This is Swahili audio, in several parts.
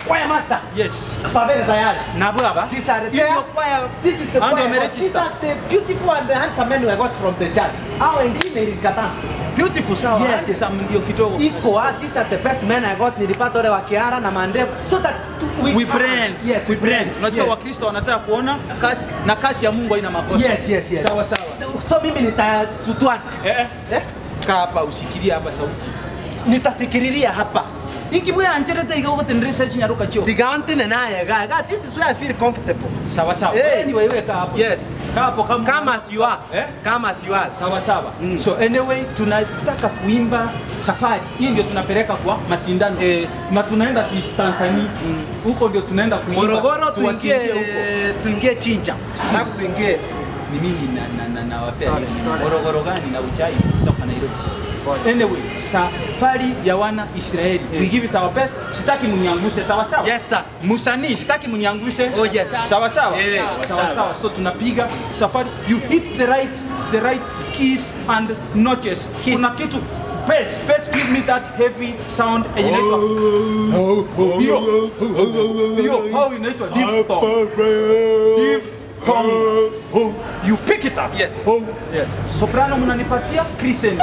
choir master. Yes. Babere tayari. Na baba. These are the Yeah. yeah. choir. This is the And choir. wameregister. These are the beautiful and the handsome men we got from the church. Hao wengine ilikataa. Beautiful sawa. Yes, yes. Handsome ndio kidogo. Iko ah, these are the best men I got. Nilipata wale wa Kiara na mandevu. So that to- We brand. Yes, we brand. Unajua Yes. Wakristo wanataka kuona kasi na kasi ya Mungu haina makosa. Yes, yes, yes. Sawa sawa. So, so mimi nita tu- tuanze. Eh, eh. Eh? Kaa hapa usikilie hapa sauti. Nitasikiliria hapa. Ingibuya anjerete ikagotenderesha chinyaruka chio. Tigantine naye ga. ga, This is where I feel comfortable. Sawa sawa. Eh. Anyway, wewe kaa hapo. Yes. Kaa hapo kama Come as you are. Eh? Come as you are. sawa sawa Mm. so anyway tunataka kuimba safari hii ndio tunapeleka kwa mashindano Eh. na tunaenda tis- Tanzania huko ndio tunaenda kuimba Morogoro tuwasikie tuingie huko tuingie Chincha. Alafu tuingie ni mimi na na na na wapea Sorry, nini? sorry. Morogoro gani na uchai kutoka Nairobi anyway safari ya wana Israeli we give it our best sitaki mniangushe sawa sawa Yes sir. Musanii sitaki mniangushe. Oh, yes. Sawa sawa. Eh, sawa sawa. sawa. So tunapiga safari. You hit the right the right keys and notches. Keys. Kuna kitu bass bass give me that heavy sound yenye inaitwa hiyo hiyo how inaitwa diphthong. Diphthong. You pick it up. Yes. Yes. Soprano mnanipatia crescendo.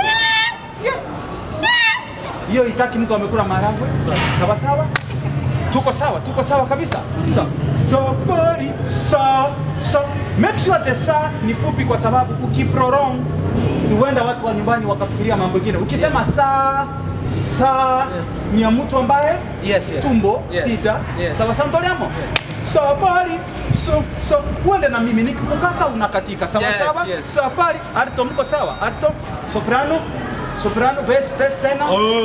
Hiyo itaki mtu amekula maharagwe. Sawa sawa. Tuko sawa, tuko sawa kabisa. Sawa. Safari sa sa make sure the sa ni fupi kwa sababu ukiprolong huenda watu wa nyumbani wakafikiria mambo mengine. Ukisema sa sa ni ya mtu ambaye Yes, yes. tumbo Yes. sita. Yes. Sawa sawa mtoliamo. Safari so so uende na mimi nikikukata unakatika sawa Yes, sawa. yes. Safari alto mko sawa. Alto soprano soprano bass bass tena.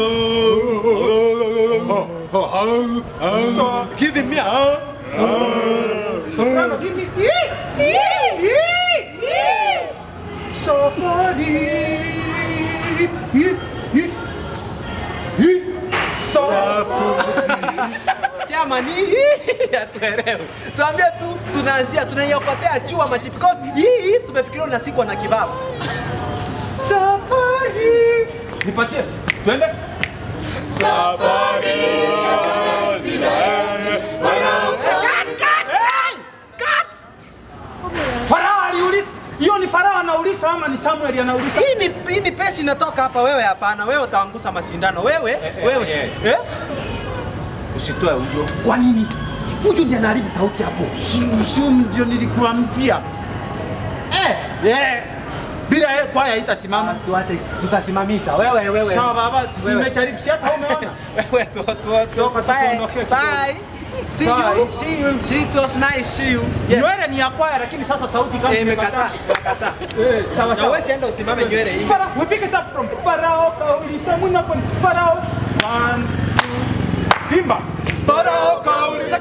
So Give me a soprano give me Safari. Jamani, hatuelewi. Tuambie tu tunaanzia tunaiokotea chua machi because hii hii tumefikiria unasikwa na kibao. Safari. Nipatie. Twende. Hey! Cut! Farao aliuliza. Hiyo ni Farao anauliza ama ni Samuel anauliza? Hii ni hii ni pesi inatoka hapa wewe hapana. Wewe utaangusa mashindano. Wewe, eh, wewe. eh. Eh? Usitoe huyo. Kwa nini? Huyu ndiye anaharibu sauti hapo. Sio ndio nilikuambia. Eh, eh. Bila yeye kwaya haitasimama. Tuache tutasimamisha. Wewe wewe. Sawa baba, Wewe. nimejaribu si hata umeona. Wewe tu tu tu. Toka Bye. tuondoke kidogo. Bye. See Bye. you. See you. See it was nice. See you. Yes. Nywele ni ya kwaya lakini sasa sauti kama Eh, imekataa. Imekataa. Eh, sawa Na sawa. wewe sienda usimame nywele hii. Farao, we pick it up from Farao kauliza mwana kwa Farao. One, two, imba. Farao kauliza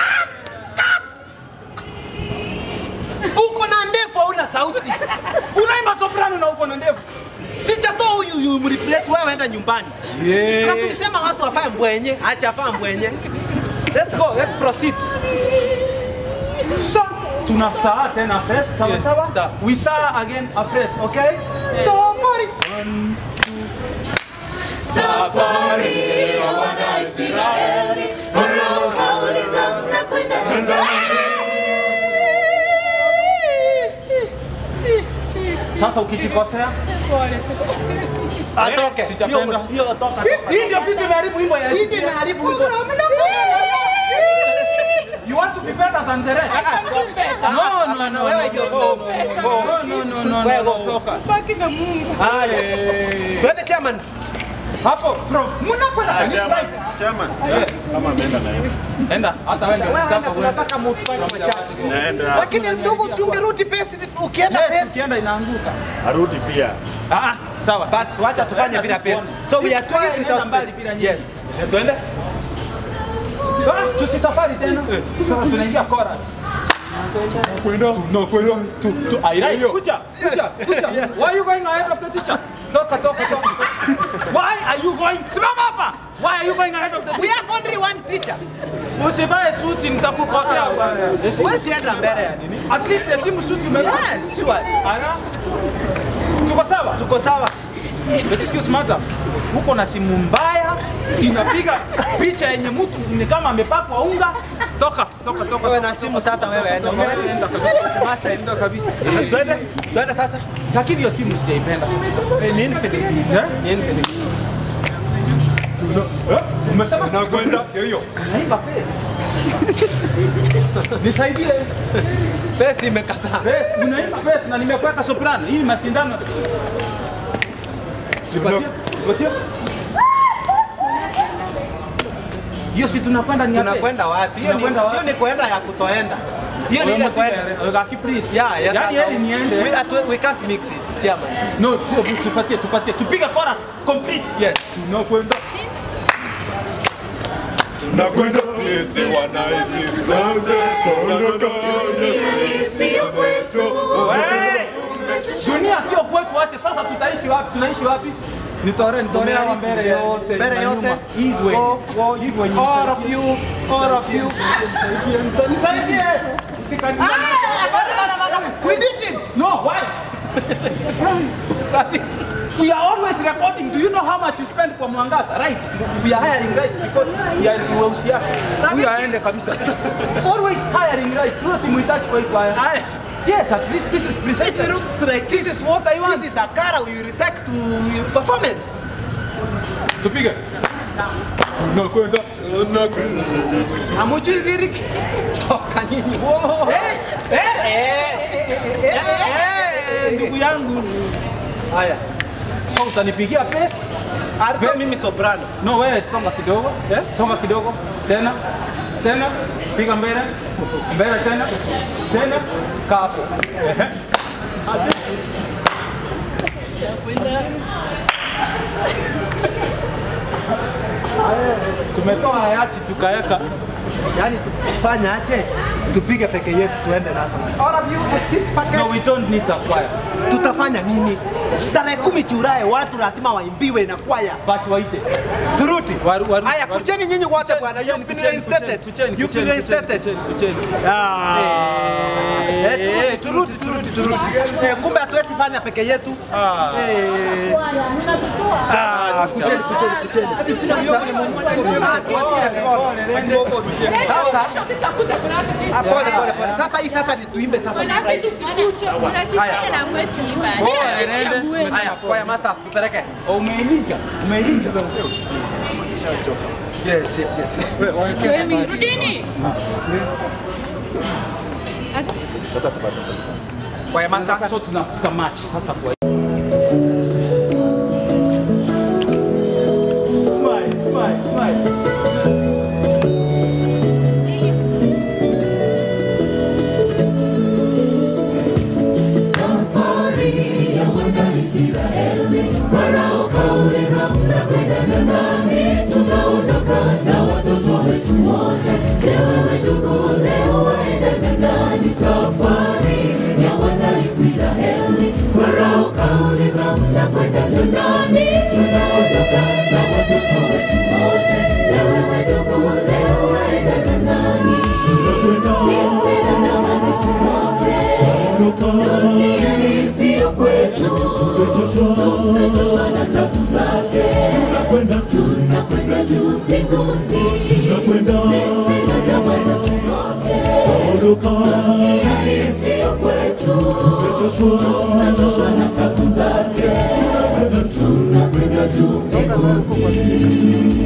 Uko na ndefu hauna sauti. unaimba soprano na uko na ndevu. Sichatoa huyu huyu mreplace wewe enda nyumbani. Na tulisema watu wafae mbwenye, acha afaa mbwenye. Let's go, let's proceed. So, tuna saa tena fresh, sawa Yes, sawa? sawa. We saa again afresh, okay? Safari. Safari ya wana Israeli, Farao kauliza mnakwenda Sasa ukijikosea Atoke. sijapenda. Hiyo hiyo toka. hii ndio vitu imeharibu wimbo ya Hii Yesu. ndio inaharibu wimbo. You want to be better than the rest? No, no, no, wewe ndio go. Go. No, no, no, no, Wewe no, go. toka. baki na Mungu. Haya. Eh, Twende chairman. Hapo from mnakwenda kanisa Chairman, right? chairman, Eh, kama ameenda na yeye. Enda, hata wewe ndio Wewe unataka enda uende. tunataka mtufanye machache. Naenda. Lakini ndugu si ungerudi pesi ukienda Yes, pesi. ukienda inaanguka. Arudi pia. Ah, sawa. Basi wacha tufanye bila pesi. So we are Kwaya doing it inaenda without mbali pesi. bila Yes. Twende. Ah, tusisafari tena. Sasa tunaingia chorus. Kwenda, tunakwenda, tu, tu, airai, kucha, kucha, kucha. Why are you going ahead of the teacher? Toka, toka, toka. Why are you going? Simama hapa. Why are you going ahead of the We teacher? have only one teacher. Usivae suti nitakukosea bwana. Wewe sienda mbele ya nini? At least hesimu suti umevaa. Yes, sure. Ana. Tuko sawa? Tuko sawa. excuse madam, uko na simu mbaya inapiga picha yenye mtu ni kama amepakwa unga. Toka, toka, toka. Wewe na simu sasa wewe enda. Enda, enda kabisa. Master Enda kabisa. Twende, twende sasa. Lakini hiyo simu sijaipenda. Eh, Ni Infinix. Eh? Ni Infinix. Eh? Umesema nakwenda hiyo. Naiba pesa. Nisaidie. Pesa imekataa. Pesa, unaiba pesa na nimekuweka soprano. Hii mashindano. Tupatie, tupatie. Hiyo si tunakwenda ni ya pesa. Tunakwenda wapi? Hiyo ni Tunakwenda wapi? hiyo ni kuenda ya kutoenda. Hiyo ni Wewe ile mtipe, kwenda. eh, Gaki please. Yeah, yeah. Yaani that's heri how- niende. We, atu- we can't mix it, chairman. No, tu- tupatie, tupatie. Tupige chorus complete. Yes. Tunakwenda. Tunakwenda sisi wanaishi zote, kuondoka Sio kwetu. Wewe! Dunia sio kwetu, ache sasa tutaishi wapi? Tunaishi wapi? Nitore, nitore hawa mbele yote. Mbele na yote. nyuma. Igwe. Go, go. Igwe ni All of you, all of you. Nisaidie. Usikanie. Ah, bada, bada, bada. We need him. No, why? We are always recording. Do you know how much you spend kwa mwangaza? Right. We are hiring right because we are ni weusi yako. Huyu aende kabisa. Always hiring right. Huyo simuhitaji kwa hii kwaya. Aya. Yes, at least this is This precisely. looks like This is what I want. This is a car we will take to performance. Tupige. Tunakwenda. Hamujui lyrics? Toka nyinyi. Wow. Eh, eh, Eh, eh, eh, ndugu yangu. Haya. So utanipigia pesa? Alikuwa mimi soprano. No, wewe songa kidogo. Eh? Songa kidogo. Tena. Tena. Piga mbele. Mbele tena. Tena. Kaa hapo. Ehe. Aje. Tumetoa hayati tukaweka. Yaani tufanye aje? Tupige peke yetu tuende nasa. All of you exit package. No, we don't need a choir. Tutafanya nini? Tarehe kumi Julai watu lazima waimbiwe na kwaya. Basi waite. Turuti. Waru- waru- Haya, waru- kucheni nyinyi wote bwana. You've been reinstated. You've been reinstated. Ah. Eh, turuti, turuti, turuti, turuti. Eh, kumbe hatuwezi fanya peke yetu. Ah. Eh. Ah, kucheni, kucheni, kucheni. Sasa, ah, tuachie mikono. Sasa, ah, pole, pole, pole. Sasa hii sasa ni tuimbe sasa. Haya, kwaya master, tupeleke. Umeilinja. Umeilinja. Yes, yes, yes. Wewe, waelekeze. Rudini. Kwaya master. So tuna tuta match sasa kwa Smile, smile, smile. Safari ya Wanaisraeli, Farao kauliza mnakwenda na nani? Tunaondoka na watoto wetu wote. Je, wewe ndugu, leo waenda na nani? Safari ya Wanaisraeli, Farao kauliza mnakwenda na nani? Tunaondoka na watoto wetu wote. Je, wewe ndugu, leo waenda na nani? Sisi tutamani siku zote dunia hii siyo kwetu, tumechoshwa na tabu zake, tunakwenda juu mbinguni, sisi tutamani siku zote. Dunia hii siyo kwetu, tumechoshwa na tabu zake, tunakwenda juu mbinguni.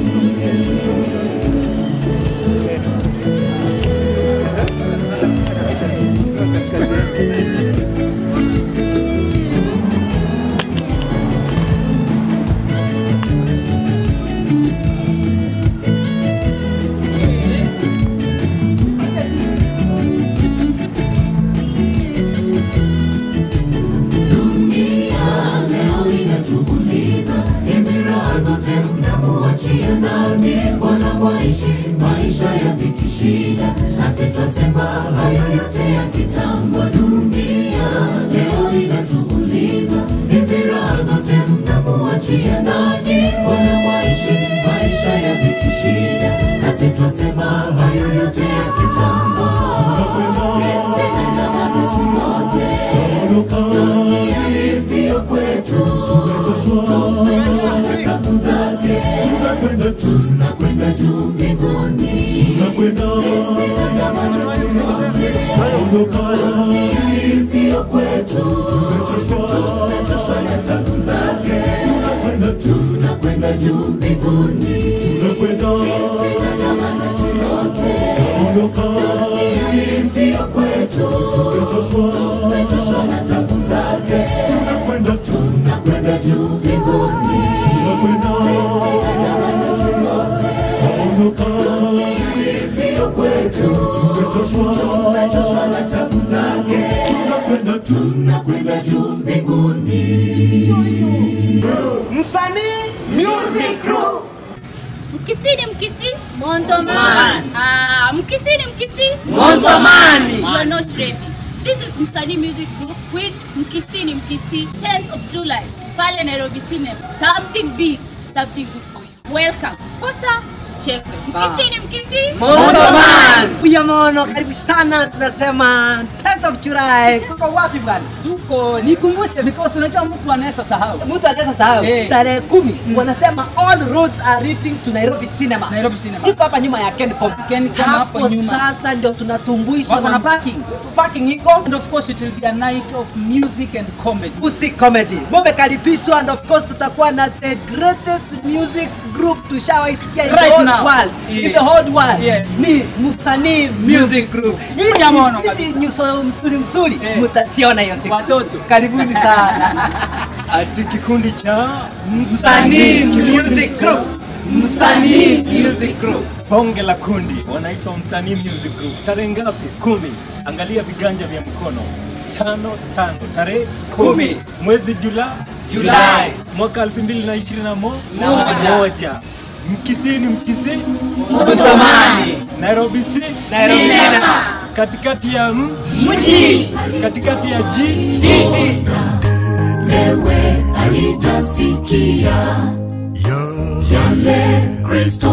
Dunia leo inatuuliza, hizi raha zote mnamuachia nani? Mbona mwaishi maisha ya dhiki shida, nasi twasema hayo yote ya kitambo. Dunia leo inatuuliza, hizi raha zote mnamuachia nani? Mbona mwaishi maisha ya dhiki shida, nasi twasema hayo yote ya kitambo. Sisi tunyamaze siku zote dunia hii siyo kwetu, tumechoshwa juu mbinguni. tunakwenda tunaondoka Hii siyo kwetu, tumechoshwa tumechoshwa na tabu zake. tunakwenda Tunakwenda juu mbinguni, tunakwenda tunaondoka hii siyo kwetu, tumechoshwa tumechoshwa na tabu zake. tunakwenda Tunakwenda juu mbinguni, tunakwenda tunaondoka hii siyo kwetu, tumechoshwa tumechoshwa na tabu zake. tunakwenda Tunakwenda juu mbinguni. Msanii Music Group. Mkisi ni mkisi Mondoman. Ah, mkisi ni mkisi Mondomani. You are not ready. This is Msanii Music Group with Mkisi ni mkisi 10th of July pale Nairobi Cinema. Something big, something good for you. Welcome. Kosa chekwe. Mkisi ni mkisi Mondoman. Kuya Mono, karibu sana. Tunasema 10th of July. Tuko wapi bwana? tuko nikumbushe because unajua mtu anaweza sahau Mtu anaweza sahau Eh. tarehe kumi wanasema all roads are leading to Nairobi Cinema. Nairobi Cinema. Iko hapa nyuma ya Kencom. Kencom hapo Hapo nyuma. sasa ndio tunatumbuishwa Wako na parking. Parking iko and of course it will be a night of music and comedy Usi Comedy. Mumekaribishwa and of course tutakuwa na the greatest music group tushawaisikia in the Right whole now. world. Yeah. In the whole world. Yes. Ni Msanii Music Group. Ya mono Hizi kabisa. nyuso msuri msuri Eh. mtasiona hiyo siku. Watoto. Karibuni sana. ati kikundi cha Msanii Music Group. Msanii Music Group. bonge la kundi wanaitwa Msanii Music Group. Tarehe ngapi? Kumi. Angalia viganja vya mkono. Tano tano tarehe kumi mwezi Jula Julai. mwaka 2021 Moja. moja. Mkisi ni Mkisi, Mtamani. Nairobi si Nairobi Cinema. katikati ya M, Mji. katikati ya G Jiji. Ewe alijasikia yale Kristo